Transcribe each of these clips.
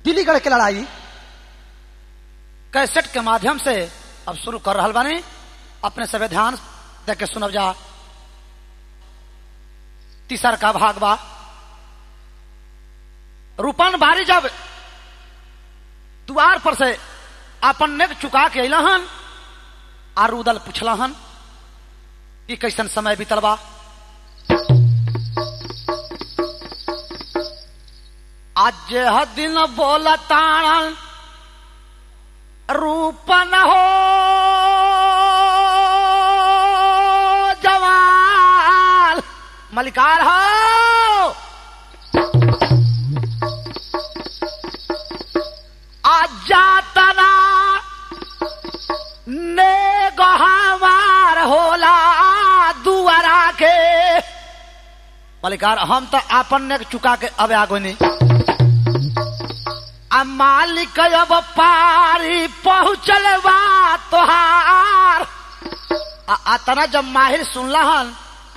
दिल्लीगढ़ के लड़ाई कैसेट के माध्यम से अब शुरू कर रहा बानी अपने सभी ध्यान दे के सुनब जा तीसर का भाग बा रूपन बारी जब द्वार पर से अपन नेक चुका के अला हन आ रुदल पूछला हन कि कैसन समय बीतल बा आज ह दिन बोलताण रूपन हो जवाल मलिकार हो आज जातना ने गहावार होला दुआरा के मलिकार हम तो आपन ने चुका के अब आगो नहीं आ मालिक अब पारी पहुँचल बा तोहार आ अतना जब माहिर सुनला हन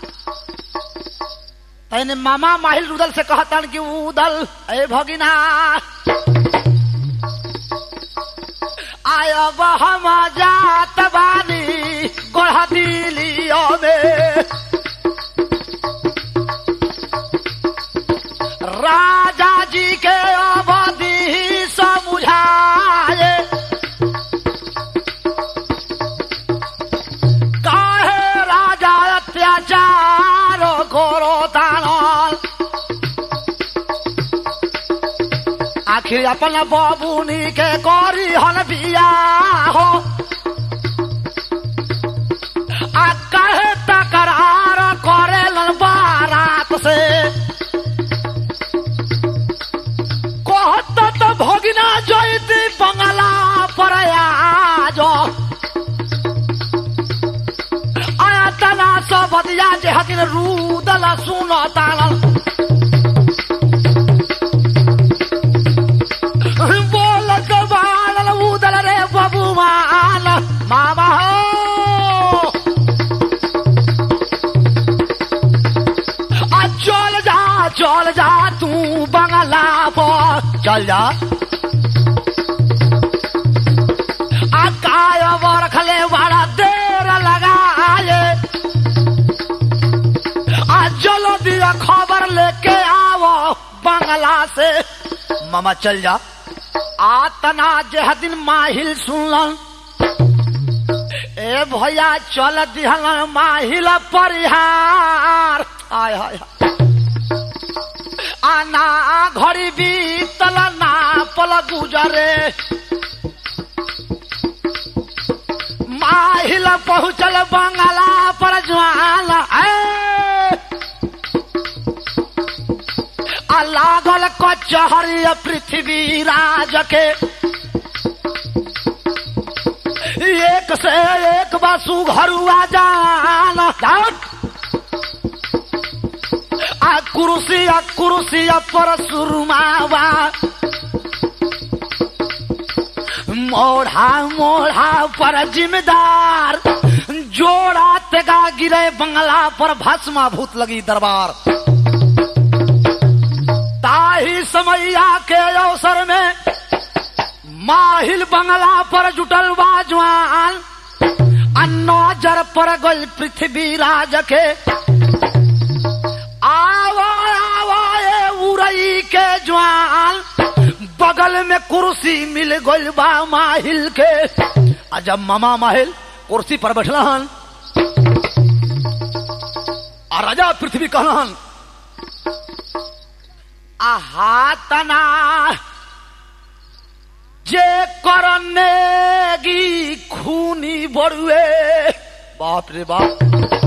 तैने मामा माहिर रुदल से कहतन कि उदल ए भगिना आयब हम जात बानी गोढ़ दिलियो में राजा जी के अवधि समझाए काहे राजा अत्याचार करो तानल आखिर अपन बबुनी के करी हन बिया हो आ कहे तकरार करेलन बारात से कहत तो भगिना जयती बंगला पर आज आया तना सब बदिया जे हकिन रूदल सुन तानल बोल के बाणल उदल रे बबुमान मामा हो आ चल जा चल जा तू बंगला पर चल जा आ काय बरखले बड़ा देर लगाए आ चलो दिया खबर लेके आओ बंगला से मामा चल जा आतना जह दिन माहिल सुनलन ए भैया चल दिहल माहिल परिहार आय हाय हाय। आना घड़ी बीतल ना पल गुजरे माहिल पहुँचल बंगला पर ज्वाल ए! आ लागल कचहरी पृथ्वी राज के एक से एक बसु घरुआ जान आ कुर्सी आ कुर्सी पर सुरमावा मोढ़ा मोढ़ा पर जिम्मेदार जोड़ा तेगा गिरे बंगला पर भस्मा भूत लगी दरबार ताही समैया के अवसर में माहिल बंगला पर जुटल बाजवान नजर पर गल पृथ्वी राज के आवा आवा ए उड़ई के जवान बगल में कुर्सी मिल गल बा माहिल के आ जब मामा माहिल कुर्सी पर बैठला हन आ राजा पृथ्वी कहलन आहा तना जे करनेगी खूनी बड़ुए बाप रे बाप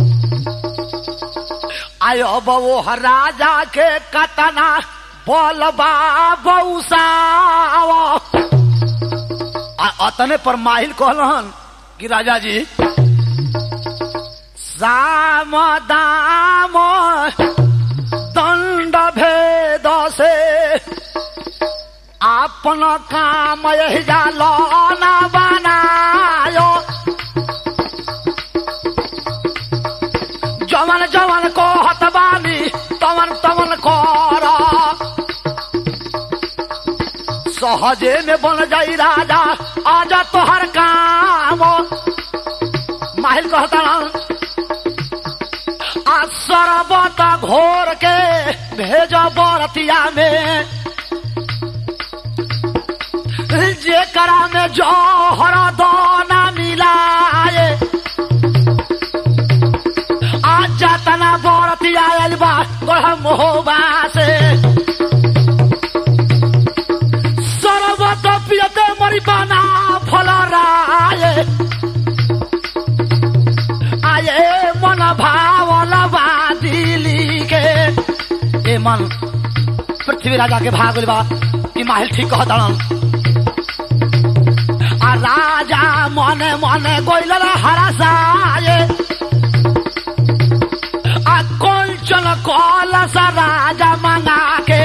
आयो बो राजा के कतना बोलबा बौसाव आ अतने पर माहिल कहलन कि राजा जी साम दाम दंड भेद से आपन काम यही जालो ना बनायो जवन जवन को हतबानी तवन तवन कर सहजे में बन जाई राजा आजा तोहर काम माहिल कहता ना आ सरबत घोर के भेज बरतिया में जेकरा में जौहर दाना मिलाए आज जातना बरतिया आयल बा बड़ा मोहबा से सरबत पियते मरी बना फल राय आये मन भावल बा दिली के ए मन पृथ्वी राजा के भागल बा कि माहिल ठीक कहतन आ राजा मने मने गोइल हरसाए आ कंचन कलस राजा मंगा के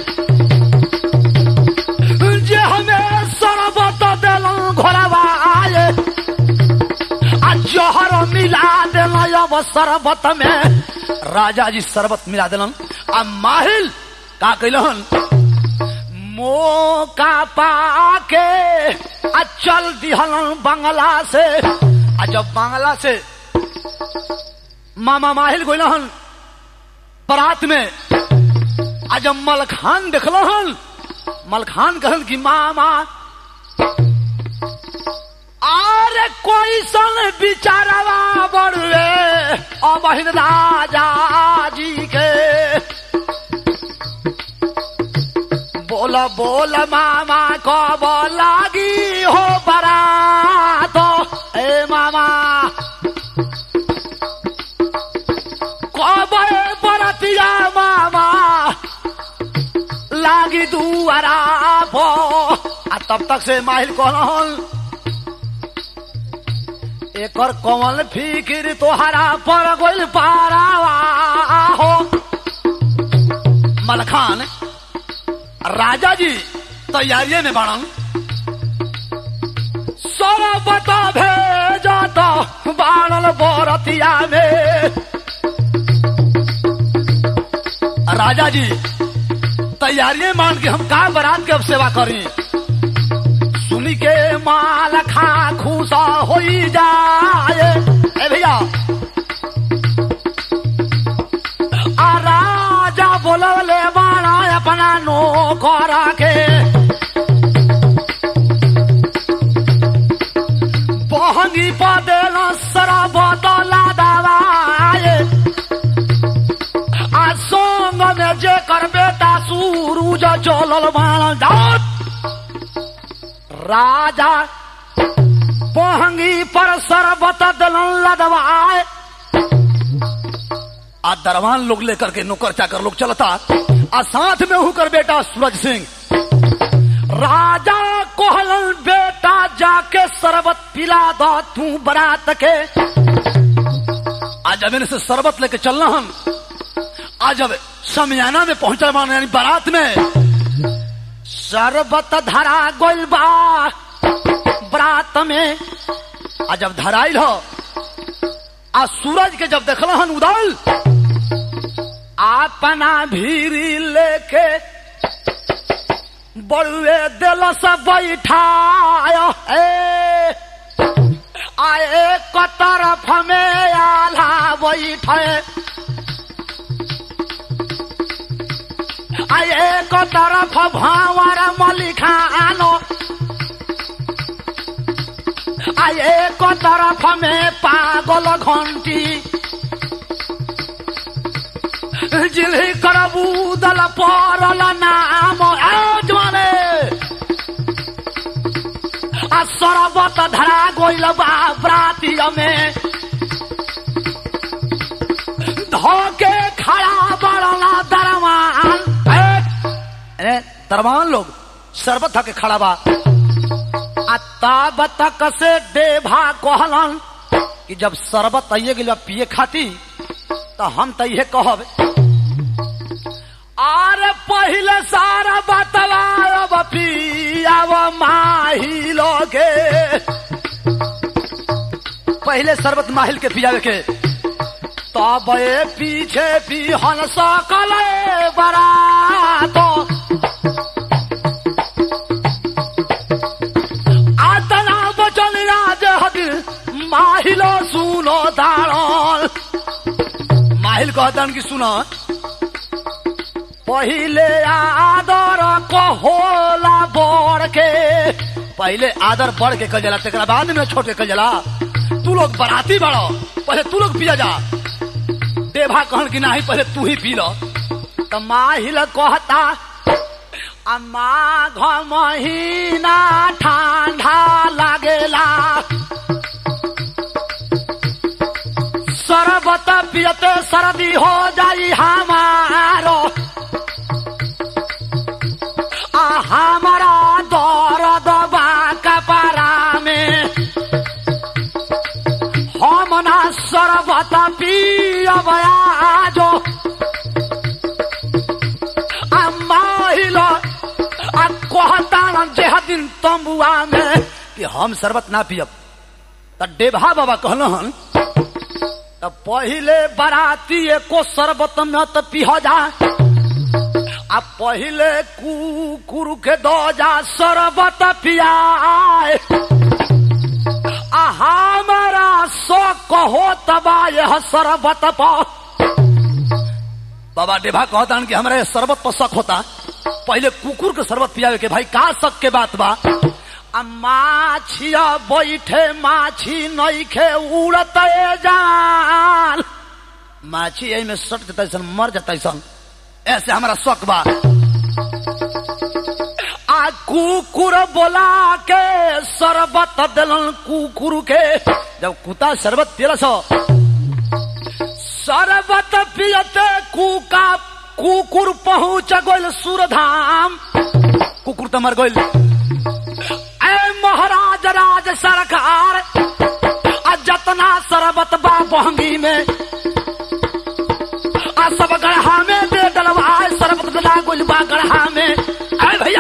जे हमें सरबत दिलन घोरवाए आ जहर मिला दिलन अब शरबत में राजा जी शरबत मिला दिलन आ माहिल का कैलन मौका पाके आ चल दिहलन बंगला से आ जब बंगला से मामा माहिल गोइलहन बरात में आ जब मलखान देखलहन मलखान कहन कि मामा अरे कोई सन बिचारवा बड़ुए अबहिन राजा जी के बोल बोल मामा कब लागी हो बरात ए मामा कब ए बरतिया मामा लागी दुआरा पो आ तब तक से माहिल कहन एकर कमल फिकिर तोहरा पर गोल पारावा हो मलखान राजा जी तैयारिये में बाणन सरबत भेजा तो बाणल बोरतिया में राजा जी तैयारिये मान के हम का बरात के अब सेवा करी सुनी के माल खा खुशा हो जाए ए भैया आ राजा बोलवले बाणा अपना नौकर के बहंगी पदेल सरबत लादवाए आ संग में जे कर बेटा सूरूज चलल बाण जात राजा बहंगी पर सरबत दलन लदवाए आ दरवान लोग लेकर के नौकर चाकर लोग चलता आ साथ में होकर बेटा सूरज सिंह राजा कोहलन बेटा जाके शरबत पिला दो तू बरात के आज जब इनसे शरबत लेके चलना हम आज जब समियाना में पहुंचा मान यानी बारात में शरबत धरा गोल बा बरात में आ जब धराइल हो आ सूरज के जब देखल हन उदल अपना भीरी लेके बड़ुए दिल से बैठाया ए आए एक तरफ में आला बैठे आए एक तरफ भावर मलिखानो आए एक तरफ में पागल घंटी जिल्ही करबूदल परल नाम आजमाने आ सरबत धरा गोइल बा ब्रातिय में धोके खड़ा बड़ला दरमान ए, दरमान लोग शरबत धके खड़ा बा आ तब तक से देभा कहलन कि जब शरबत आइए गेल पिए खाती तो हम तो ये कहब आर पहले सारा बतलाब पियाव माही लोगे पहले शरबत माहिल के पियावे के तब ए पीछे पिहन सकल बरातो कहतन कि सुना पहिले आदर को होला बड़ के पहिले आदर बढ़ के कल जला तेकरा बाद में छोट के कल जला तू लोग बराती बड़ो पहले तू लोग पिया जा देभा कहन कि नाही पहले तू ही पी लो तो माहिल कहता आ माघ महीना ठंडा लागेला शरबत पियते सर्दी हो जाई हमारो आ हमारा दर्द बा कपड़ा में हम ना शरबत पियब आजो आ माहिल आ कहता जेह दिन तंबुआ में कि हम शरबत ना पियब त डेभा बाबा कहलन त पहिले बराती एको शरबत में त पिह जा आ पहिले कुकुर के दो जा शरबत पियाए आ हमारा सो कहो तबा यह शरबत पर बाबा डेभा कहता कि हमरा ये शरबत पर शक होता पहले कुकुर के शरबत पियावे के भाई का शक के बात बा आ माछिया बैठे माछी नईखे उड़त जान माछी यही में सट जता सन मर जता सन ऐसे हमारा शक बा आ कुकुर बोला के शरबत दिलन कुकुर के जब कुत्ता शरबत पियलस शरबत पियते कुका कुकुर पहुंच गइल सूरधाम कुकुर तो मर गइल ए महाराज राज सरकार आ जतना शरबत बा बहंगी में आ सब गढ़ा में दे डलवा शरबत डला गइल बा गढ़ा में ए भैया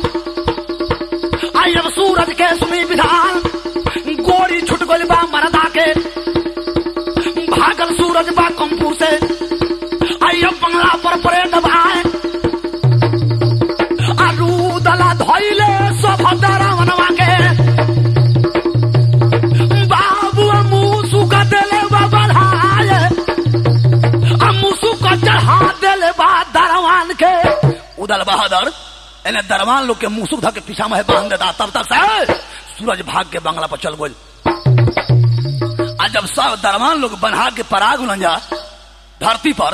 आई अब सूरज के सुनी विधान गोरी छुट गइल बा मरदा के भागल सूरज बा कंपूर से आई अब बंगला पर परे दबाए अरूदला धैले सभद्रा मनवा के बाबू मुसु का देले बा बढ़ाए मुसु का चढ़ा देले बा दरवान के उदल बहादुर एने दरवान लोग के मुसुक धके पीछा में बांध देता तब तक से सूरज भाग के बंगला पर चल गई आ जब सब दरवान लोग बन्हा के पराग उलंजा धरती पर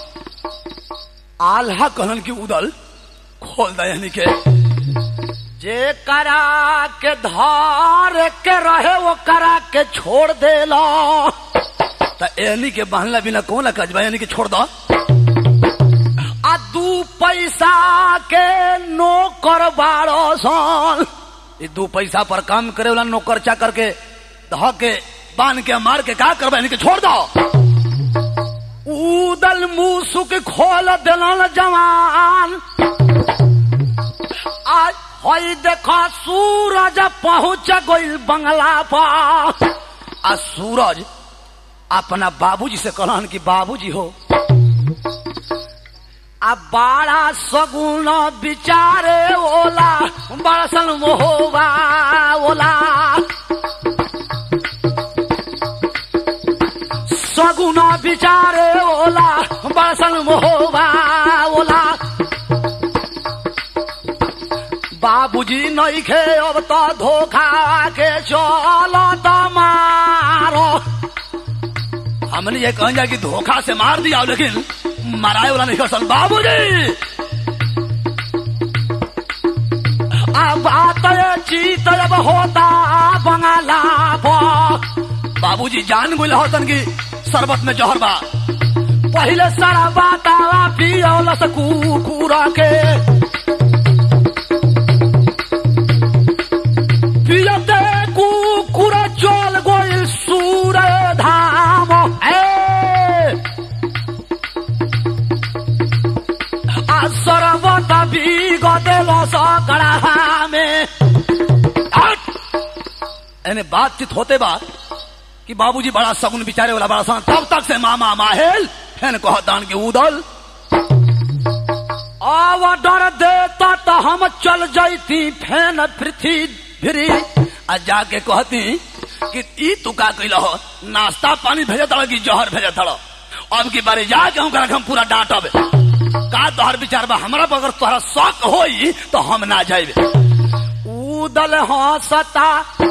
आल्हा कहलन की उदल खोल दयानी के जे करा के धार के रहे वो करा के छोड़ देला त एनी के बहला बिना कौन कजबा यानी के छोड़ दो आ दू पैसा के नौकर बारो सन ई दू पैसा पर काम करे वाला नौकर चाकर के ध के बांध के मार के का करबा यानी के छोड़ दो उदल मुसुक खोल दिलन जवान आज हई देखा सूरज पहुंच गइल बंगला पर आ सूरज अपना बाबूजी से कहलन कि बाबूजी हो आ बाड़ा सगुन बिचारे ओला बड़सन मोहबा ओला सगुन बिचारे ओला बड़सन मोहबा ओला बाबूजी नहीं खे अब तो धोखा के चलो तो मारो हमने ये कहा कि धोखा से मार दिया लेकिन मराए वाला नहीं कर सकता बाबूजी अब बात चीत अब होता बंगाला बाबूजी जान गुल होतन की शरबत में जहर बा पहले सारा बात पियोलस कुकुर के पियते कुकुर चल गोइल सूर धाम ए आ सरबत बिगदेल सकड़ा में हट! एने बातचीत होते बा कि बाबूजी बड़ा सगुन बिचारे वाला बड़ा सन तब तक से मामा माहेल फेन कहतान के उदल आव डर देता तो हम चल जाती फेन पृथ्वी फिरी आ जाके कहती कि ई तू का कैल हो नाश्ता पानी भेजे तड़ कि जहर भेजे तड़ अब की बारे जाके हम हम पूरा डांटब का तोहर विचार बा हमरा पर अगर तोहरा शौक होई तो हम ना जाइबे उदल हंसता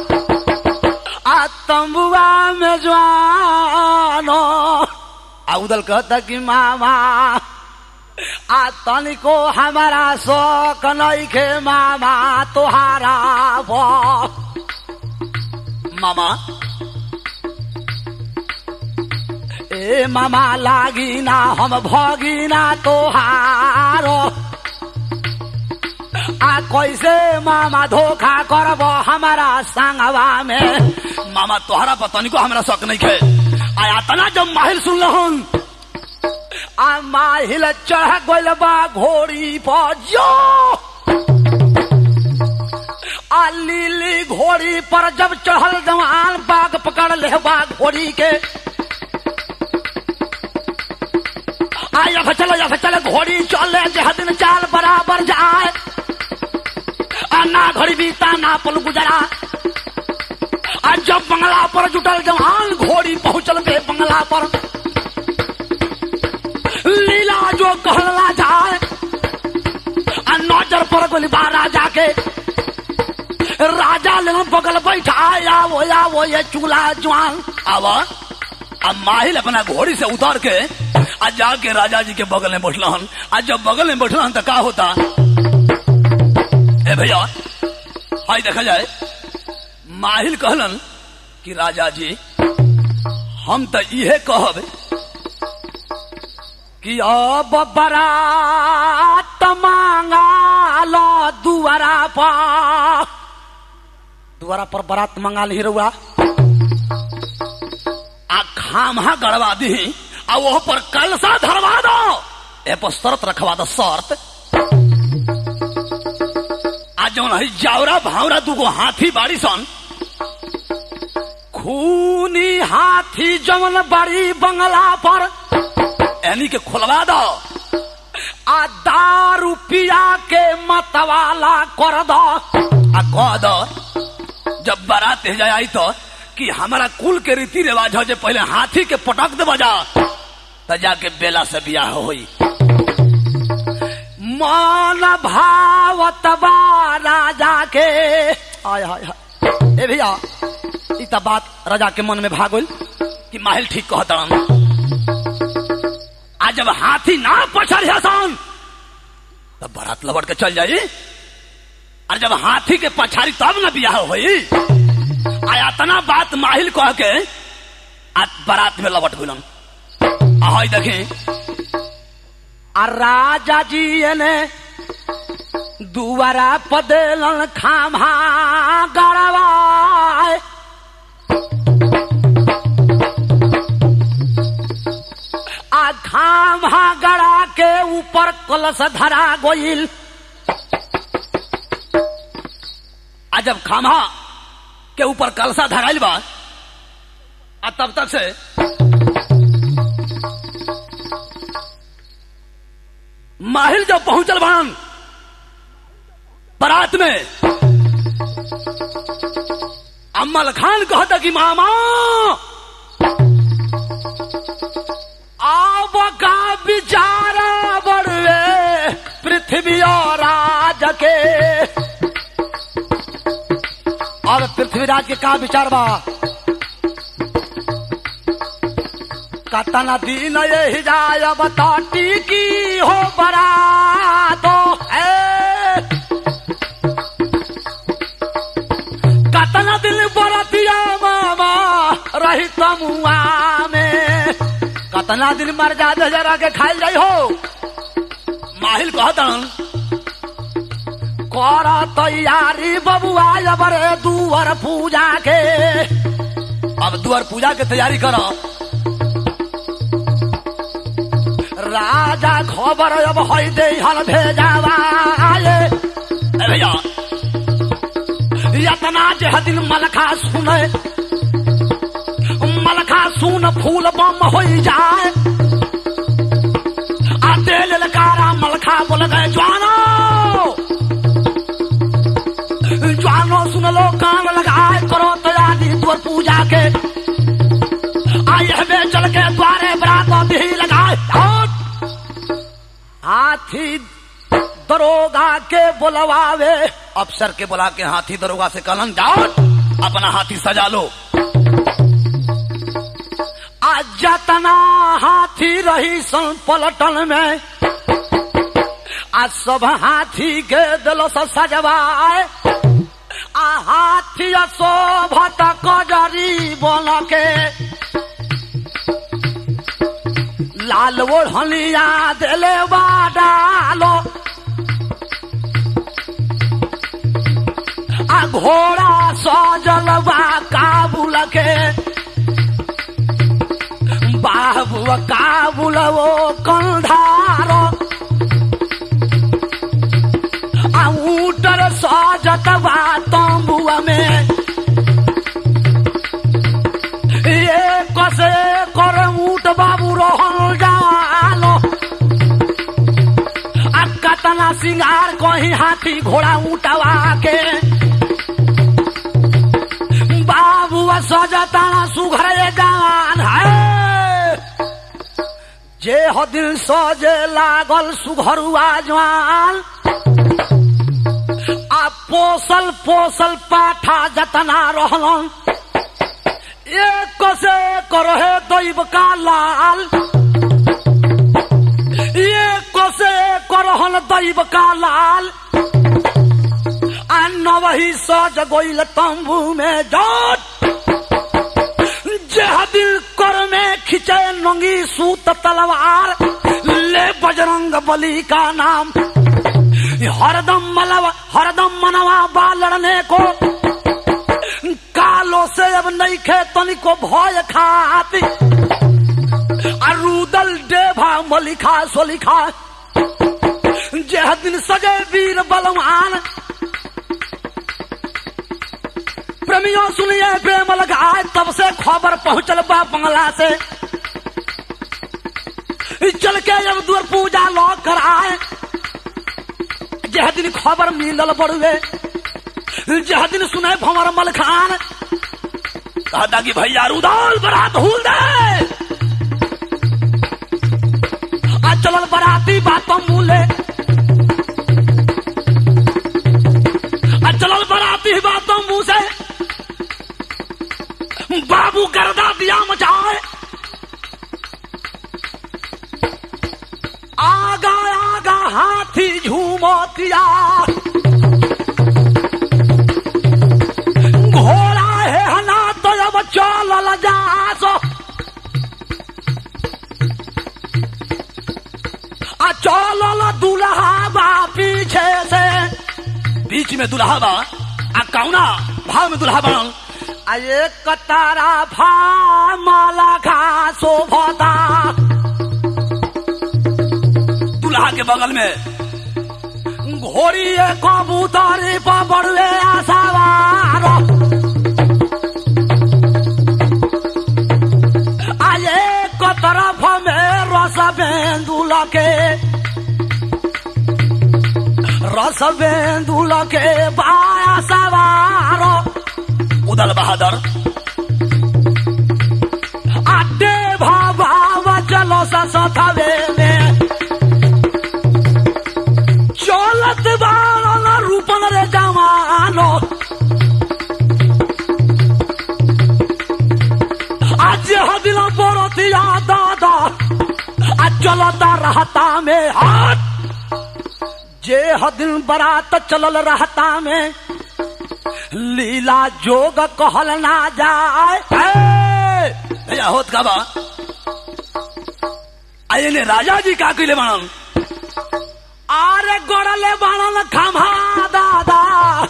आ तंबुआ में जवानो आ उदल कहता कि मामा आ तनिको हमारा शौक नइखे मामा तोहारा बा मामा ए मामा लागी ना हम भगी ना तोहारो आ कैसे मामा धोखा करब हमारा संगवा में मामा तोहरा पतनी को हमरा शक नहीं खे आया तना जब माहिल सुन लहन आ माहिल चढ़ गइल बा घोड़ी पर जो आ लीली घोड़ी पर जब चढ़ल जवान बाग पकड़ ले बा घोड़ी के आ या चल या चल घोड़ी चले जह दिन चाल बराबर जाए आ ना घड़ी बीता ना पल गुजरा आ जब बंगला पर जुटल जवान घोड़ी पहुंचल बे बंगला पर लीला जो कहला जाए आ नजर पर गोलीबा राजा के राजा ले बगल बैठा आवो आवो ये चूल्हा जवान आवा अब माहिल अपना घोड़ी से उतार के आज जाके राजा जी के बगल में बैठल आज जब बगल में बैठल तो का होता ए भैया हाई देखा जाए माहिल कहलन कि राजा जी हम तो इहे कहब कि अब बरात मांगा लो दुआरा पर दुआरा पर बरात मंगा ली रउआ आ खामा गड़वा दी आ वह पर कलसा धरवा दो ए पर शर्त रखवा दो शर्त आज जौन है जावरा भावरा दूगो हाथी बाड़ी सन खूनी हाथी जौन बड़ी बंगला पर यानी के खोलवा दो आ दारू पिया के मतवाला कर दो आ कह दो जब बारात जाए आई तो कि हमारा कुल के रीति रिवाज हो जे पहले हाथी के पटक दे बजा तो जाके बेला से बियाह होई मन भावत बा राजा के आय हाय हाय ए भैया ई त बात राजा के मन में भागल कि माहिल ठीक कहतन आज जब हाथी ना पछड़ हसन तब बारात लबड़ के चल जाई और जब हाथी के पछाड़ी तब न बियाह होई आया तना बात माहिल कह के आज बारात में लबट गुलन ahoy देखे आ राजा जी ने दुआरा पदेलन खामा गड़वाए आ खामा गड़ा के ऊपर कलश धरा गोइल आ जब खामा के ऊपर कलसा धराइल बा आ तब तक से माहिल जब पहुंचल बान बारात में अम्मल खान कहता कि मामा आब का विचारा बड़वे पृथ्वी और राज के अब पृथ्वीराज के का विचार बा कतना दिन ये जाय बताटी की हो बरा तो कतना दिन बरतिया मामा रही तमुआ में कतना दिन मर जाते जरा के खाई जाई हो माहिल कहतन कर तैयारी बबुआ बरे दुआर पूजा के अब दुआर पूजा के तैयारी करो राजा खबर अब है दे हल भेजावा भैया यतना जे दिन मलखा सुने मलखा सुन फूल बम हो जाए आ दे ललकारा मलखा बोल गए ज्वानो ज्वानो सुन लो कान लगाए करो तैयारी द्वार पूजा के आए हमें चल के द्वारे बरात दी हाथी दरोगा के बुलवावे अफसर के बुला के हाथी दरोगा से कलन जाओ अपना हाथी सजा लो आज जतना हाथी रही सन पलटन में आज सब हाथी के दिल से सजवाए आ हाथी शोभत कजरी बन के लाल ओढ़निया दिले बा डालो आ घोड़ा सजल बा काबुल के बाबू काबुल वो कंधारो आ ऊटर सजत बा तंबुआ में ये कसे कर ऊट बाबू रोहन जालो आ कतना सिंगार कहीं हाथी घोड़ा ऊटवा के बाबू सजताना सुघरे जान है जे हो दिल सजे लागल सुघरुआ जवान आ पोसल पोसल पाठा जतना रहलन एक से करहे दैव का लाल एक से करहन दैव का लाल आ नवही सज गोइल तंबू में जोट जेह दिल कर में खिंचे नंगी सूत तलवार ले बजरंग बली का नाम हरदम मलवा हरदम मनवा बा लड़ने को कालो से अब नहीं खे तनिको भय खाती अरुदल डेभा मलिखा सोलिखा जेह दिन सजे वीर बलवान प्रेमियों सुनिए प्रेम लगाए तब से खबर पहुंचल बा बंगला से चल के जब दूर पूजा लौ कर आए जह दिन खबर मिलल बड़ुए जह दिन सुने भंवर मल खान कहता कि भैया रुदौल बरात हुल दे आ चलल बराती बात मूले आ चलल बराती बात मुंह से बाबू गर्दा दिया मचाए आगा आगा हाथी झूमतिया घोड़ा है हना तो अब चल जासो आ चल दुल्हा बा पीछे से बीच में दुल्हा बा आ कौना भाव में दुल्हा बनल आ एक तारा भा माला खा शोभता दूल्हा के बगल में घोड़ी कबूतरी पर बड़ुए आसावार आये को तरफ में रस बेंदुल के रस बेंदुल के बाया सवार उदल बहादुर आडे भावा चलो सथवे में चलत बारन रूपन रे जवानो आज हदिल बरतिया दादा आज चलता रहता में हाथ जे हदिल बरात चलल रहता में लीला जोग कहल ना जाए ए, भैया होत का बा आये ने राजा जी का कइले बनल आरे गड़ले बनल खम्हा दादा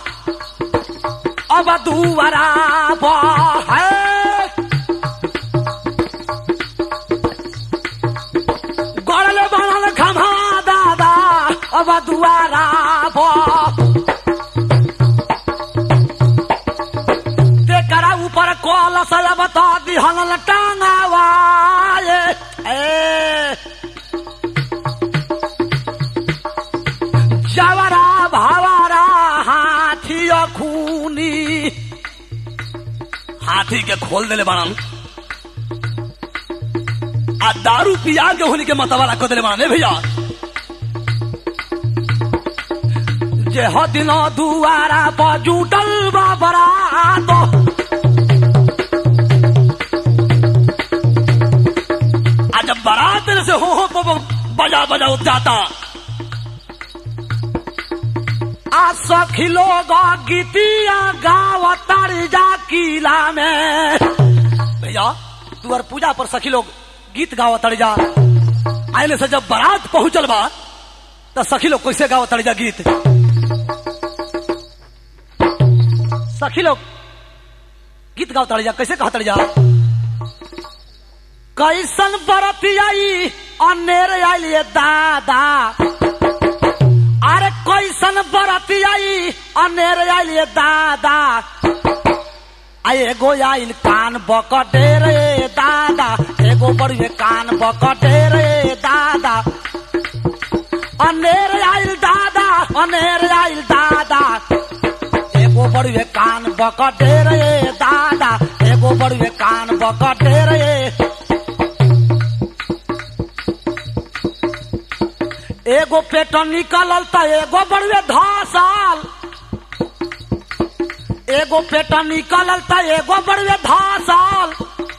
अब दुवरा है गड़ले बनल खम्हा दादा अब दुआरा तेकरा ऊपर कलश बता दिहल टांगावाए ए जवरा भावरा हाथी खूनी हाथी के खोल देले बनल आ दारू पिया के होली के मतवाला को देले बनल ए भैया जे ह दिनो दुआरा पर जुटल बा बरात आ जब बारात से हो हो ब- ब- बजा बजा जाता आ सखी लोग गीतिया गावतार जा किला में भैया तुअर पूजा पर सखी लोग गीत गावतार जा आइले से जब बारात पहुंचल बा तो सखी लोग कैसे गावतार जा गीत सखी लोग गीत गावतार जा कैसे कहतार जा कैसन बरती आई अनेर आइल दादा अरे कैसन बरती आई अनेर आइल दादा आ एगो आइल कान बकटे रे दादा एगो बड़ुए कान बकटे रे दादा अनेर आइल दादा अनेर आइल दादा एगो बड़ुए कान बकटे रे दादा एगो बड़ुए कान बकटे रे एगो पेट निकलल त एगो बड़ुए धासाल एगो पेट निकलल त एगो बड़ुए धासाल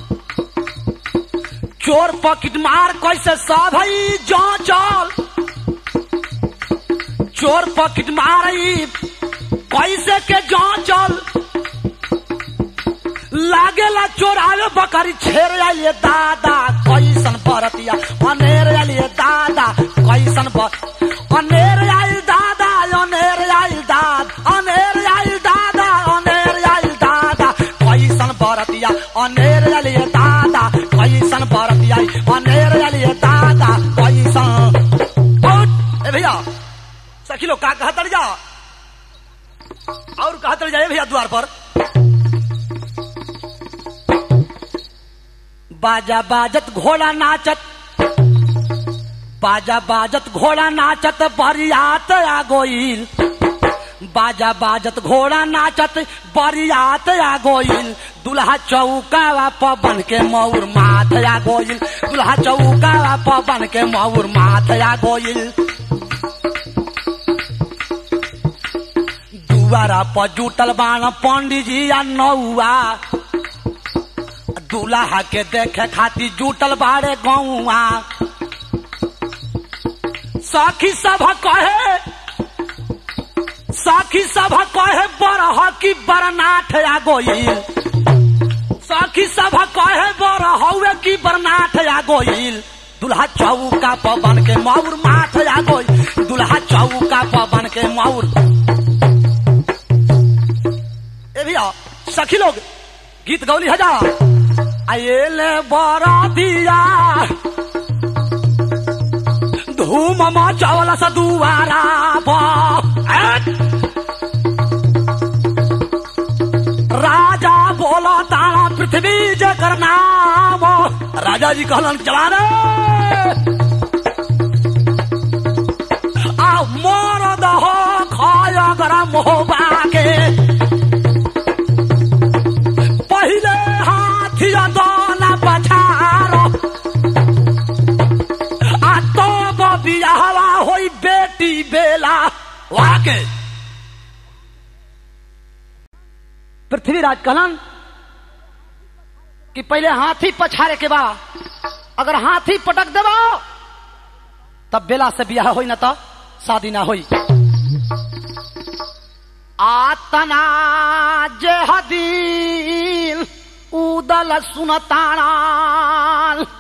चोर पकिट मार कैसे साधई जांचल चोर पकिट मारई कैसे के जांचल लागेला चोरावे बकरी छेर आइए दादा कैसन बरतिया अनेर आइए दादा कैसन बर अनेर आइल दादा अनेर आइल दाद अनेर आइल दादा अनेर आइल दादा कैसन बरतिया अनेर आइए दादा कैसन बरतिया अनेर आइए दादा कैसन उठ, ए भैया सखी लोग का कहत जा और कहत जाए भैया द्वार पर बाजा बाजत घोड़ा नाचत बाजा बाजत घोड़ा नाचत बरियात आ गोइल बाजा बाजत घोड़ा नाचत बरियात आ गोइल दुल्हा चौका पवन के मौर माथ आ गोइल दुल्हा चौका पवन के मौर माथ आ गोइल दुआरा पर जुटल बाण पंडित जी आ नौआ दूल्हा के देखे खातिर जुटल बाड़े गौआ साखी सभा कहे साखी सभा कहे बरह की बरनाथ आ गोइल साखी सभा कहे बरहवे की बरनाथ आ गोइल दुल्हा चौका पवन के मौर माथ आ गोइल दुल्हा चौका पवन के मौर ए भैया सखी लोग गीत गौली हजार आएले बरा दिया धूम मचावला सा दुआरा राजा बोला तारा पृथ्वी जकर नाम राजा जी कहलन चला रे आ मोर दह खाय गरम होबा के पहिले हाथी दोना पछारो आ तब बियाहवा होई बेटी बेला वाके पृथ्वीराज कहलन कि पहले हाथी पछारे के बा अगर हाथी पटक देबा तब बेला से बियाह होई ना तो शादी ना होई आतना जे हदील उदल सुनताणाल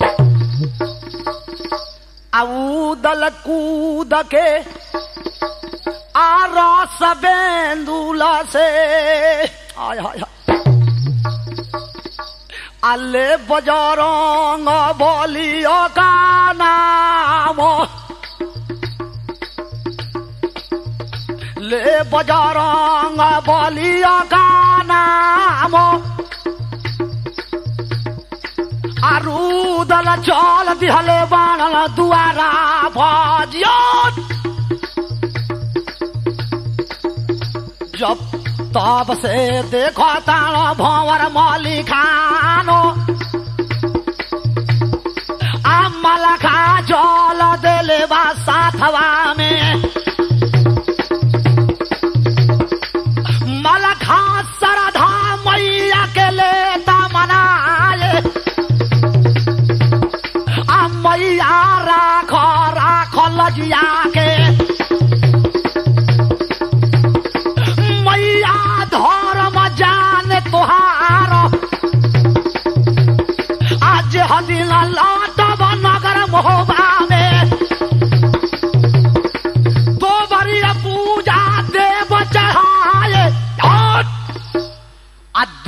आ उदल कूद के आ रस बेंदुल से आय हाय हाय आले बजरंग बलियो का नाम ले बजरंग बलिया का नाम आरुदल चल दिहले बाणल दुआरा भजियो जब तब से देखो ताण भंवर मली खानो अमल खा जल देले बा साथवा में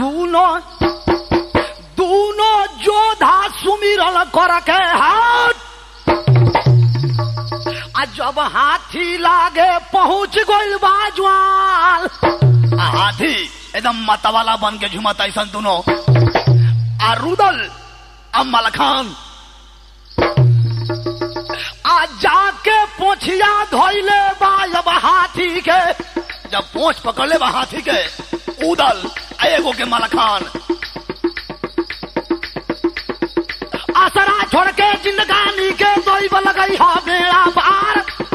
दूनो दूनो जोधा सुमिरन कर के हाथ आ जब हाथी लागे पहुंच गइल बाजवाल आ हाथी एकदम मतवाला बन के झुमत ऐसा दोनों आ रुदल आ मलखान आ जाके पोछिया धोइले बा जब हाथी के जब पोछ पकड़ले बा हाथी के उदल आ एगो के मलखान आसरा छोड़ के जिंदगानी के दोइब लगई हा बेड़ा पार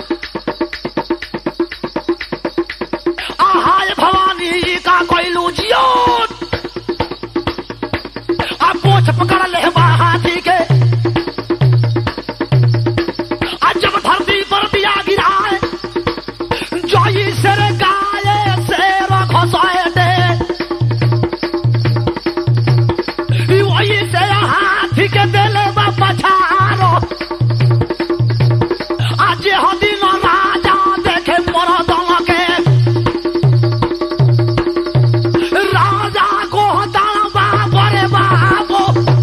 आहाय भवानी का कोइलू जियो आ पोछ पकड़ ले बा हाथी के आ जब धरती पर दिया गिराए जोई सर गाये शेर घोसाए दे ई वही से हाथी के देले बा पछारो आज हो दिन राजा देखे मोर दल के राजा को दल बाबरे बाबो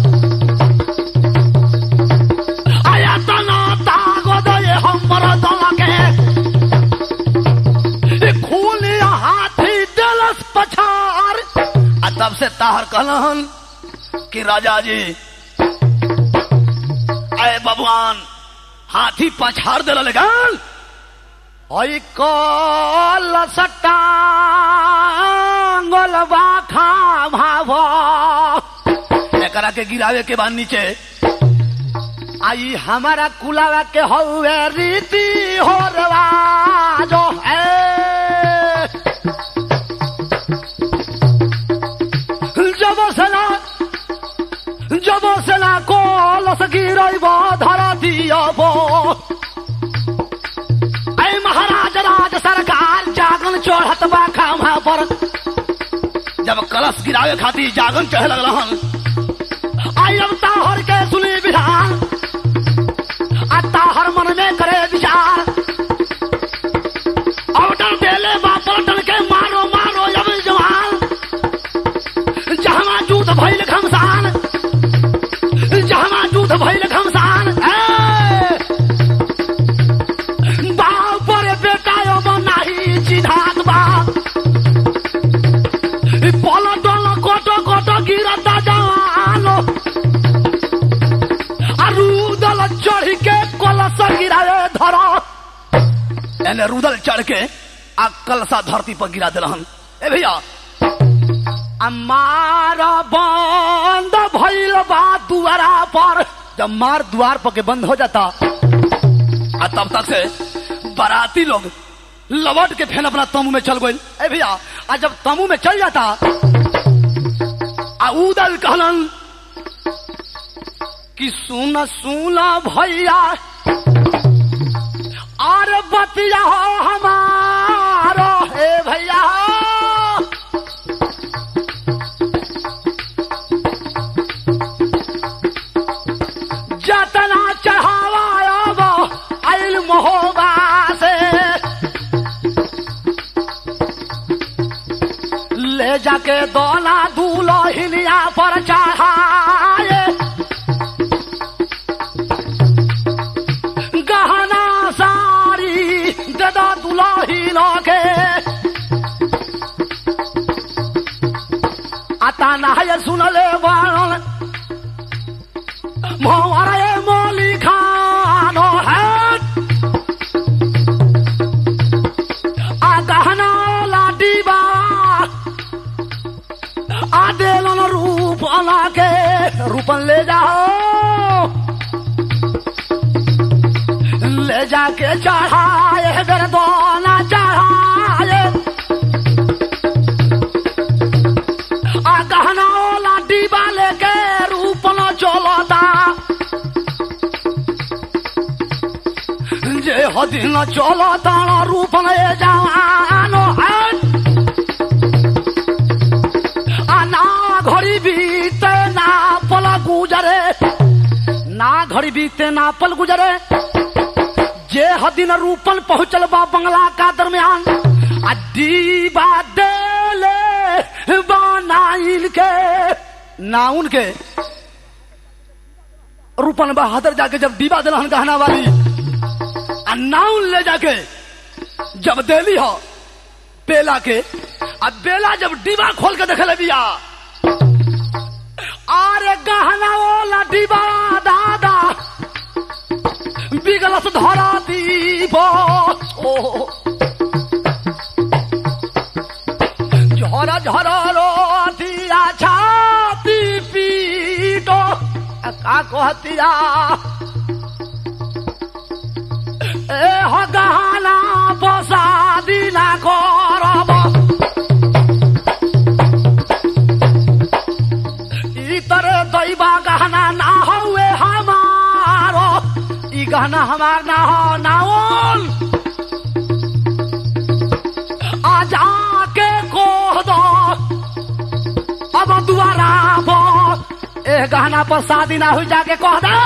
आया तना तागो दे हमर दल के ई खूनी हाथी देलस पछार आ तब से ताहर कहलन कि राजा जी अय भगवान हाथी पछाड़ दे लगन ओई कल सटांगलवा खा भाव एकरा के गिरावे के बाद नीचे आई हमारा कुलावा के हौवे रीति हो रवाजो है जब सना जब सना कोलस गिरैब धरा दियब ऐ महाराज राज सरकार जागन चढ़त बा खामा पर जब कलश गिरावे खातिर जागन चढ़े लगल आई अब ताहर के सुनी विधान आ ताहर मन में करे विचार ऑर्डर देले बा पलटन के मारो मारो अब जवान जहाँ जूत भइल घमसान जहाँ जूत भइल घमसान ए! बाप रे बेटा अब नाही चिधात बा पलटन कोटो कोटो गिरता जवानो अरुदल चढ़ के कलश गिराए धर एने रुदल चढ़ के आ कलसा धरती पर गिरा दिलहन ए भैया मार बंद भइल बा दुआरा पर जब मार द्वार पर के बंद हो जाता आ तब तक से बाराती लोग लवट के फेन अपना तमू में चल गए ए भैया आ जब तमू में चल जाता आ उदल कहलन कि सुन सुन भैया आर बतिया हो हमारो हे भैया जतना चढ़ावा अब आइल महोबा से ले जाके दोला दूलो हिलिया पर चढ़ाए गहना सारी ददा दुलाही लगे आता नहाय सुनले बाण मोहरे मोली खानो है आ गहना लाडी बा आ देलन रूप के रूपन ले जाओ ले जाके चढ़ाए गर्दोना चढ़ाए आ गहना वाला डिबा लेके रूप न चलता जे हदिन चलता न रूप न ए जवानो है आ ना घड़ी बीते ना पल गुजरे ना घड़ी बीते ना पल गुजरे जे हदिन रूपन पहुंचल बा बंगला का दरमियान आ दीबा देले बाना नाइन के नाउन के रूपन बहादुर जाके जब दीवा दिलहन गहना वाली आ नाउन ले जाके जब देली हो बेला के आ बेला जब डिबा खोल के देखे बिया अरे गहना वाला डिबा दादा बिगलस धरा दीब ओ झरा झरा रो दिया छाती पीटो आ का कहतिया ए हो गहना बसा दिला करब ई तरह दैबा गहना ना हुए हमारो ई गहना हमार ना हो नाउन आ जाके कह दो अब दुआरा पर ए गहना पर शादी ना हुई जाके कह दे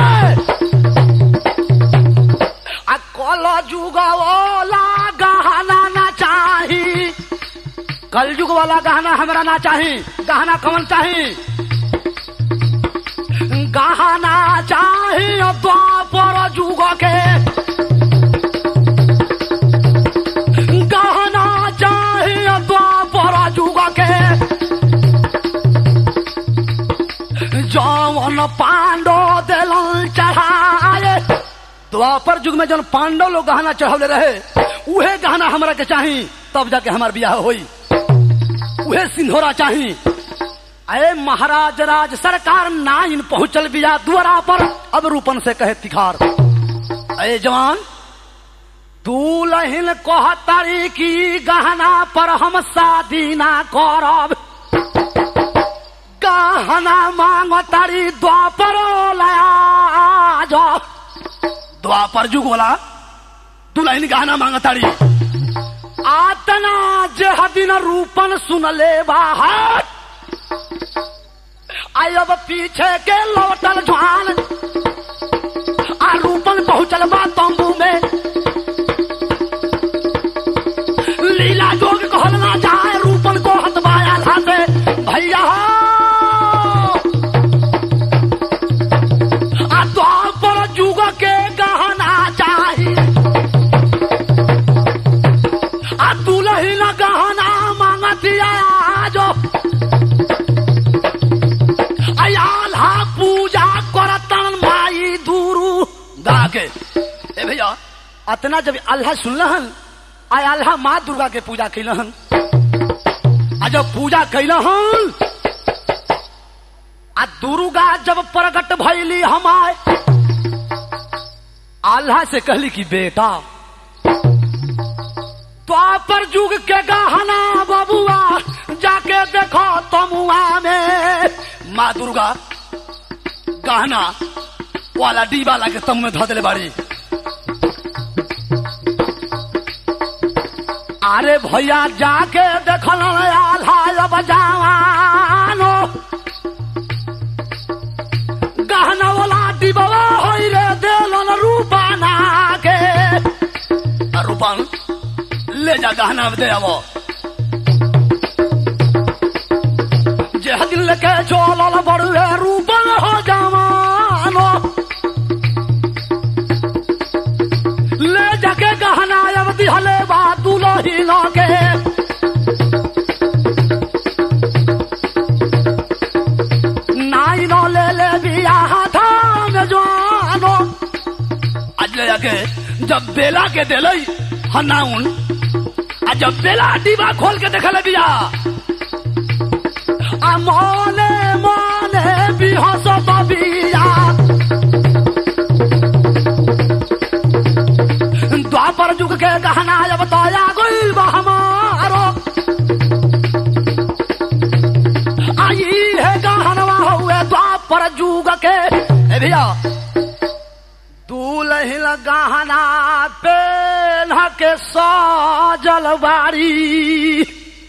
आ कल जुग वाला गहना ना चाही कल युग वाला गहना हमरा ना चाही गहना कौन चाही गहना चाही द्वापर जुग के गहना चाही द्वापर जुग के जौन पांडो दिलन चढ़ाए द्वापर युग में जौन पांडव लोग गहना चढ़ौले रहे उहे गहना हमरा के चाही तब जाके हमार बियाह होई उहे सिंधोरा चाही अरे महाराज राज सरकार नाइन पहुंचल बिया दुआरा पर अब रूपन से कहे तिखार अरे जवान दूल्हिन कहतारी की गहना पर हम शादी ना करब गहना मांगतारी द्वापर लया जो द्वापर जुग वाला दुल्हन गहना मांगतारी आतना जह दिन रूपन सुनले बाहर आई अब पीछे के लौटल ज्वान आ रूपन पहुंचल बा तंबू में लीला जोग कहल ना जाए रूपन को हतवाया धाते भैया आ द्वापर जुग के गहना चाही आ दुलहिन गहना मांगतिया जो आल्हा पूजा करतन माई दूरू गा के ए भैया अतना जब अल्लाह सुनलहन आ अल्लाह माँ दुर्गा के पूजा कैलहन आ जब पूजा कैलहन आ दुर्गा जब प्रकट भैली हमार अल्लाह से कहली कि बेटा द्वापर युग के गहना बबुआ जाके देखो तमुआ में माँ दुर्गा गहना वाला डीबा लाके तम में धो दिले बाड़ी अरे भैया जाके देखल आल्हा अब जवानो गहना वाला डिबवा होई रे देलन रूपाना के आ रूपान ले जा गहना दे आवो जे दिल के चोलल बड़ुए रूपन हो जवानो ले जाके गहना अब दिहले बा दुलहिन के नाई न ले ले बियाह थान जवानो आज ले जाके जब बेला के दिलई हनाउन आ जब बेला डिबा खोल के देखले बिया आ मने मने बिहस बिया द्वापर युग के गहना अब दया गइल बा हमारो आई है गहनवा हुए द्वापर युग के ए भैया दूल्हिन गहना पेन के सजल बारी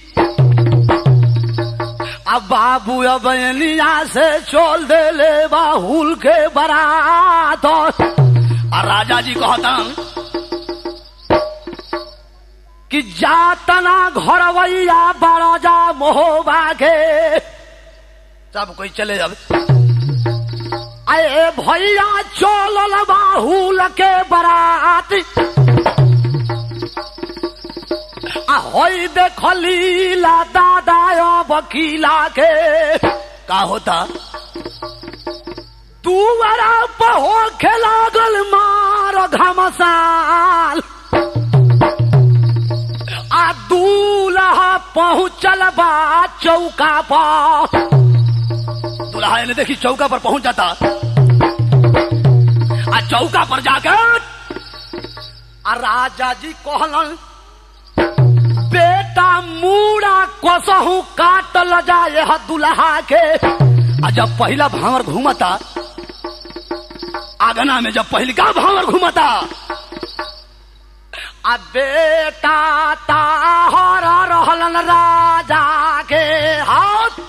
अब बाबू अब बनिया से चोल दे ले बाहुल के बरात और राजा जी कहता कि जातना घरवैया बड़ा जा मोहबा के सब कोई चले अब अरे भैया चलल बाहुल के बरात आ होई देखली ला दादा वकीला के का होता दुआरा पर हो लागल मार घमसाल आ दूल्हा पहुँचल बा चौका पर दुल्हा ने देखी चौका पर पहुंच जाता आ चौका पर जाकर आ राजा जी कहलन बेटा मूड़ा कसहू काटल जाए ह दुल्हा के आ जब पहला भावर घूमता आगना में जब पहलिका भावर घूमता आ बेटा ताहर रहलन राजा के हाथ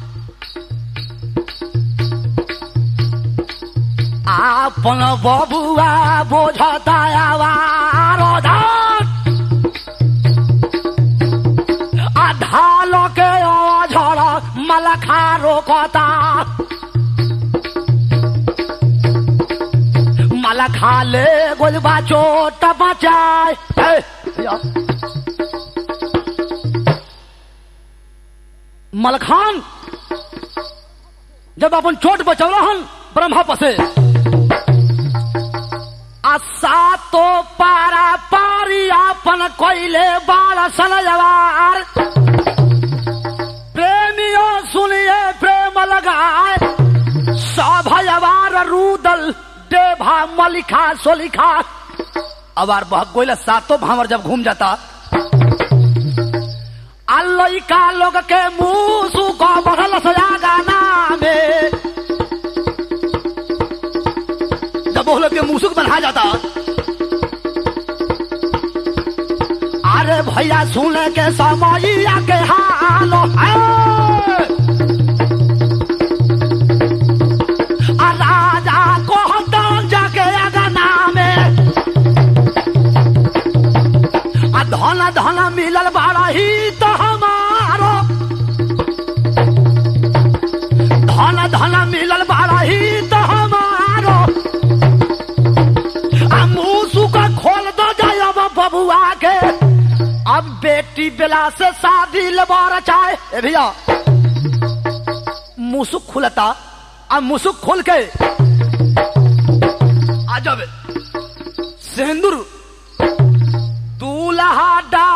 आपन बबुआ बोझता आवार आ ढाल के अझड़ मलखा रोकता मलखा ले गोलबा चोट बचाए ए, या। मलखान जब अपन चोट बचौलहन ब्रह्मा पसे आ सातो पारा पारी आपन कोइले बाल सनजवार प्रेमियों सुनिए प्रेम लगाए सभयवार रूदल देभा मलिखा सोलिखा अबार बहक गोइला सातों भावर जब घूम जाता आ लइका लोग के मुंह सुखो बढ़ल सया गाना में जब वो लोग के मुसुक बना जाता अरे भैया सुने के समैया के हाल है। आ राजा कहता जाके अगना में आ धन धन मिलल बड़ा ही तो हमारो धन धन मिलल बड़ा ही तो हमारो आ मुंह सुखा खोल दो जाए अब बबुआ के अब बेटी बेला से शादी लेबार चाहे ए भैया मुसुक खुलता अब मुसुक खोल के आ जब सिंदूर दूल्हा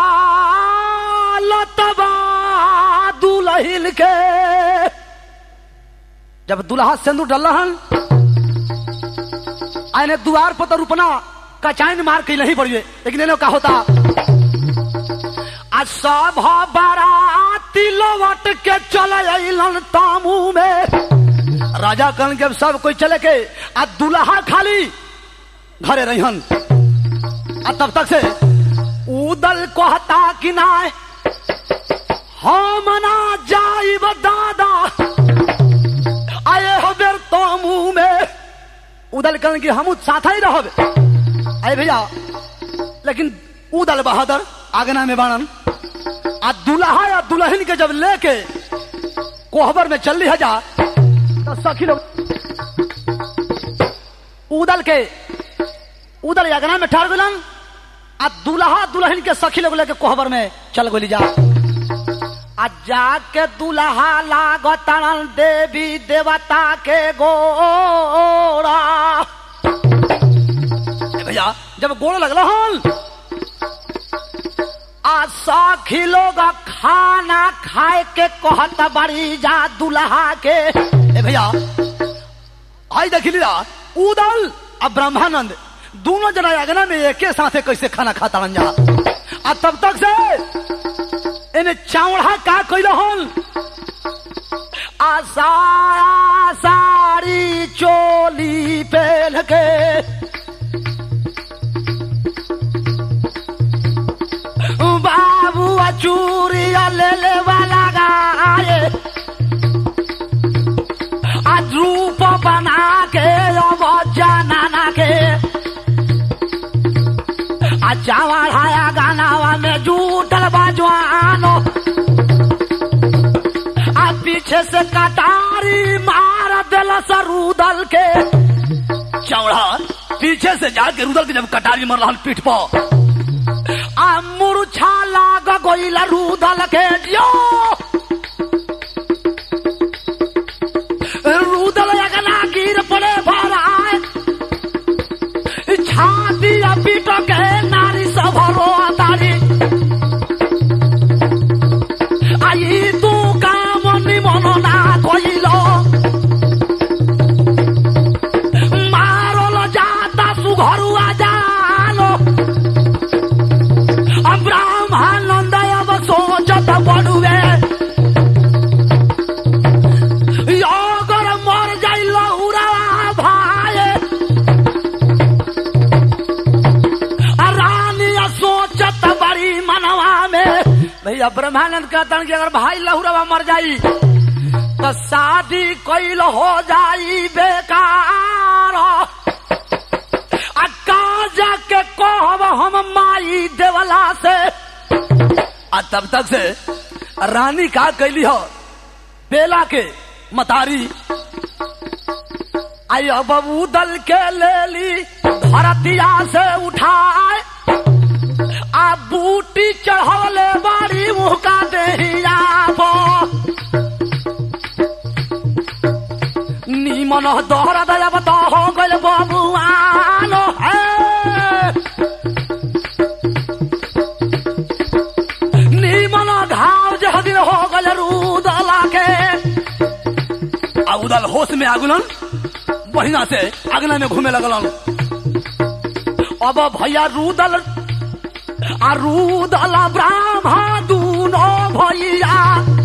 डालत बा दुल्हिन के जब दूल्हा सिंदूर डलहन आने द्वार पर तो रुपना कचाइन मार के नहीं पड़िए लेकिन इन्हें का होता आ सब बाराती लौट के चल अलन तामू में राजा कन के सब कोई चले के आ दुल्हा खाली घरे रहन आ तब तक से उदल कहता कि ना हम ना जाइब दादा आए हो बेर तो मुंह में उदल कहन कि हम साथ ही रहब अरे भैया लेकिन उदल बहादुर आगना में बाणन आ दुल्हा या दुल्हन के जब लेके कोहबर में चल रही जा तो सखी लोग उदल के उदल अगना में ठहर गलन आ दुल्हा दुल्हन के सखी लोग लेके कोहबर में चल गोली जा आ जाके दुल्हा लागतन देवी देवता के गोरा ए भैया जब गोड़ लगल हन आ सखी लोग खाना खाए के कहत बड़ी जा दुल्हा के ए भैया आई देखी लीला उदल आ ब्रह्मानंद दोनों जना अगना में एके साथे कैसे खाना खाता रन जा आ तब तक से इन्हें चावड़ा का कैल हन आ साया साड़ी चोली पहन के बाबू चूरिया ले ले वाला गाये आज रूप बना के अब जनाना के आज चावड़ाया गानावा में जू सा रुदल के चौड़ा पीछे से जाके रुदल के जब कटारी मर रहा पीठ पर आ मुरछा लाग गइल रुदल के जो रुदल अगना गिर पड़े भराए छाती आ पीट के नारी सब रो तारी आई तू काम निमन ना कइल मारल जाता सुघरुआ जालो ब्रह्मानंद अब सोचत बड़ुए अगर मर जाई लहुरा भाई आ रानी आ सोचत बड़ी मनवा में भैया ब्रह्मानंद कहतन कि अगर भाई लहुरवा मर जाई तो शादी कैल हो जाई बेकार आ काजा के कहब हम माई देवला से आ तब तक से रानी का कैली हो बेला के मतारी आई अब उदल के ले ली धरतिया से उठाए आ बूटी चढ़वले बाड़ी मुँह का देहिया नीमन दोहरा दया बता हो गल बबुआनो है नीमन घाव जह दिन हो गल रूदला के आ उदल होश में आगुलन बढ़िया से अगना में घूमे लगलन अब भैया रुदल आ रुदल ब्राह्मण दूनो भैया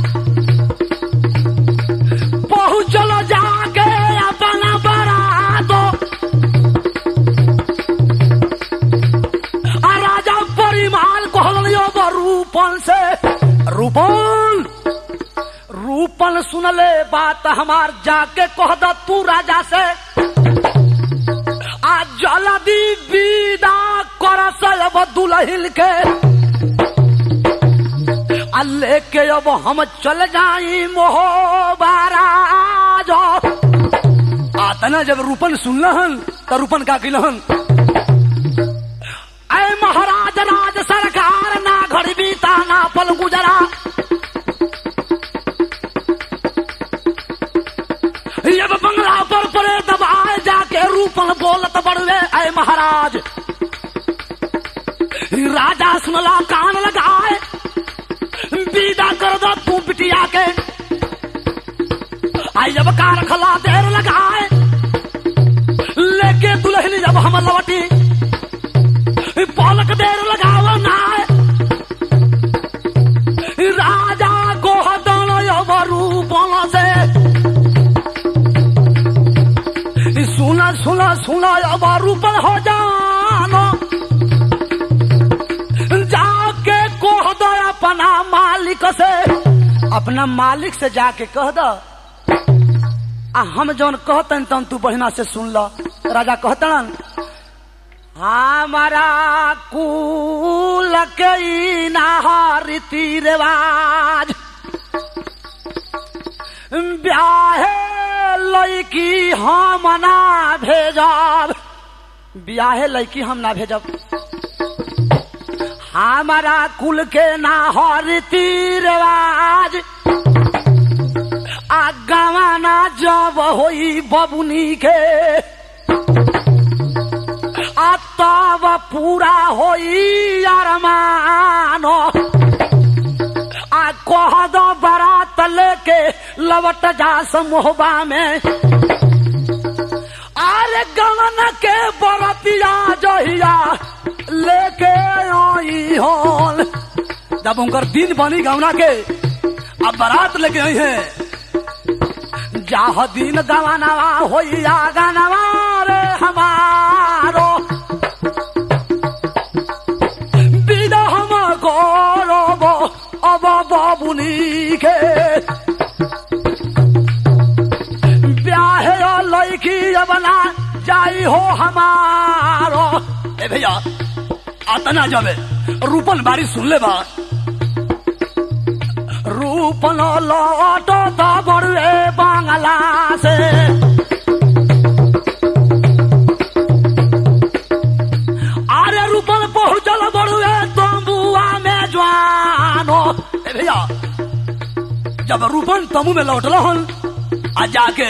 पहुँचल जाके अपना बरात आ राजा परिमाल कहल अब रूपन से रूपन रूपन सुनले बात हमार जाके कह द तू राजा से आ जल्दी विदा कर अब दुलहिल के आ लेके अब हम चल जाई मोहबाराज आ तना जब रूपन सुनलहन तो रूपन का किलहन ऐ महाराज राज सरकार ना घड़ी बीता ना पल गुजरा अब बंगला पर पड़े दबाए जाके रूपन बोलत बड़वे ऐ महाराज राजा सुनला कान लगाए विदा कर दो तू बिटिया के आई जब कार खला देर लगाए लेके दुल्हन जब हम लौटी पलक देर लगाव ना राजा गोहदन अब रूपन से सुना सुना सुना अब रूपन हो जानो जाके कह दो अपना मालिक से अपना मालिक से जाके कह दो आ हम जौन कहतन तन तू बढ़िया से सुन ल राजा कहतन हमारा कुल के ई ना रीति रिवाज ब्याहे लड़की हम ना भेजब ब्याहे लड़की हम ना भेजब हमारा कुल के ना हो रीति रिवाज आ गवाना जब होई बबुनी के आ तब पूरा होई अरमानो आ कह दो बारात लेके लवट जा समोहबा में अरे गवन के बरतिया जहिया लेके आई होल जब उनकर दिन बनी गौना के अब बारात लेके आई है जाह दिन गवानवा होइया गनवा रे हमारो विदा हम गौरव अब बाबुनी के ब्याहे लैकी अबना जाई हो हमारो ए भैया आतना जावे रूपन बारी सुन ले बा रूपन लौटो तो बड़े बांगला से जब रूपन तमु में लौटल हन आ जाके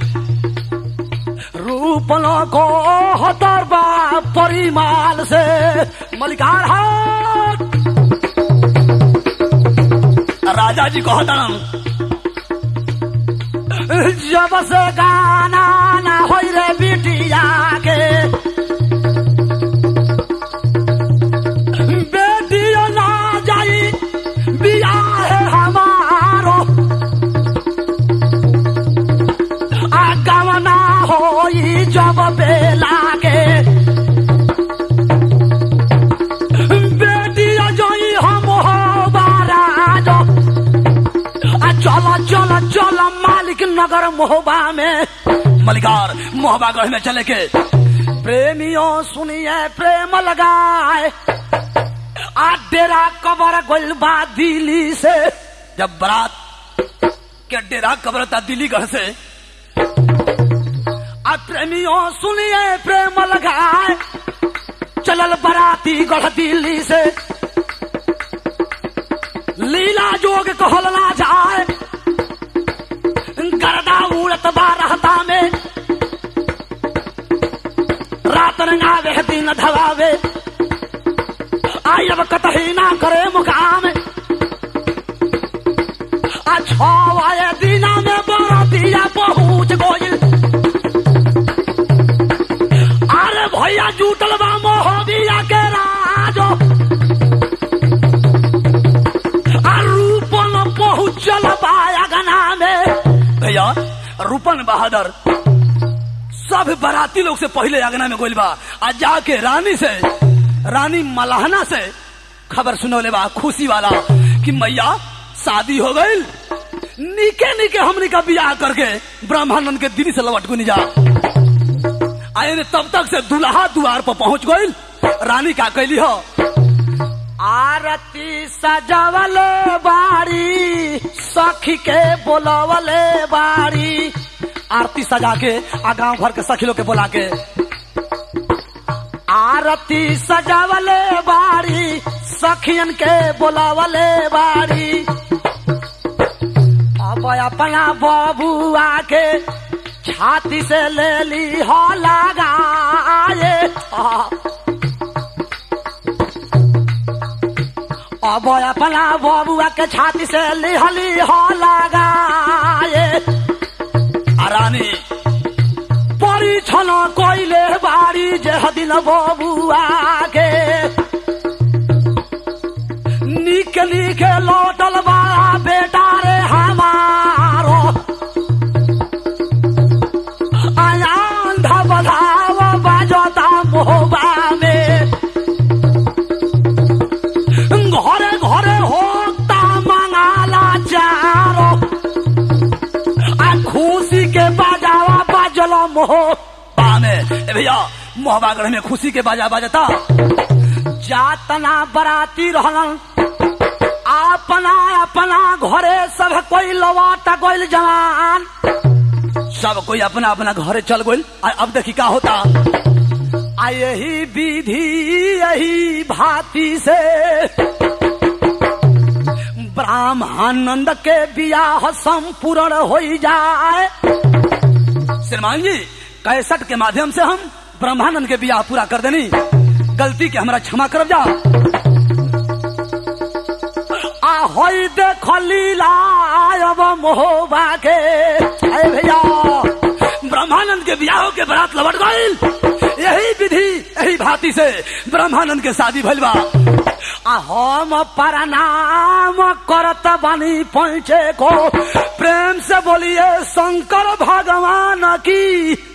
रूपन को हतर बा परिमाल से मलिकार हाथ राजा जी को हतन जब से गाना ना होई रे बिटिया के बेटिया ना जाई बियाह है हमारो आगमना होई जब बेला के बेटिया जोई हम हो बाराजो आ चलो चलो चलो मालिक नगर मोहबा में मलिकार मोहबागढ़ में चले के प्रेमियों सुनिए प्रेम लगाए आ डेरा कबर गोल बा दिल्ली से जब बारात के डेरा कबरता दिल्लीगढ़ से आ प्रेमियों सुनिए प्रेम लगाए चलल बराती गढ़ दिल्ली से लीला जोग कहल ना जाए गर्दा उड़त बा रहता में रात रंगावे दिन धवावे आई अब कतही ना करे मुकाम आ छवाए दिना में बरतिया पहुँच गोइल अरे भैया जूटल बा मोहबिया के राजो आ रूपन पहुँचल बा अगना में भैया रूपन बहादुर सब बाराती लोग से पहले अगना में गोइल बा आ जाके रानी से रानी मलाहना से खबर सुनौले बा खुशी वाला कि मैया शादी हो गई निके निके हमनी का बियाह करके ब्रह्मानंद के दिल्ली से लौट गुनी जा आए ने तब तक से दुल्हा द्वार पर पहुंच गई रानी का कैली हो आरती सजावले बाड़ी सखी के बोलवले बाड़ी आरती सजा के आ गांव भर के सखी लोग के बोला के आरती सजावले बाड़ी सखियन के बोलावले बाड़ी अब अपना बबुआ के छाती से ले ली हो लगाए अब अपना बबुआ के छाती से लिहली हो लगाए आ रानी परीक्षण कोइले बाड़ी जे दिन बबुआ के निक निक लौटल बा बेटा रे हमारो आयान धबधाव बाजता मोहबा में घरे घरे होता मंगाला चारो आ खुशी के बाजावा बाजल मोह पाने ए भैया मोहबागढ़ में खुशी के बाजा बाजता जातना बराती रहलन अपना अपना घरे सब कोई लवाट गइल जवान सब कोई अपना अपना घरे चल गइल आ अब देखी का होता आ यही विधि यही भांति से ब्राह्मणानंद के बियाह संपूर्ण हो जाए श्रीमान जी कैसट के माध्यम से हम ब्रह्मानंद के बियाह पूरा कर देनी गलती के हमरा क्षमा कर जा आ होई देख लीला अब मोहबा के अरे भैया ब्रह्मानंद के बियाह के बारात लौट गइल यही विधि यही भांति से ब्रह्मानंद के शादी भइल बा आ हम प्रणाम करत बनी पहुँचे को प्रेम से बोलिए शंकर भगवान की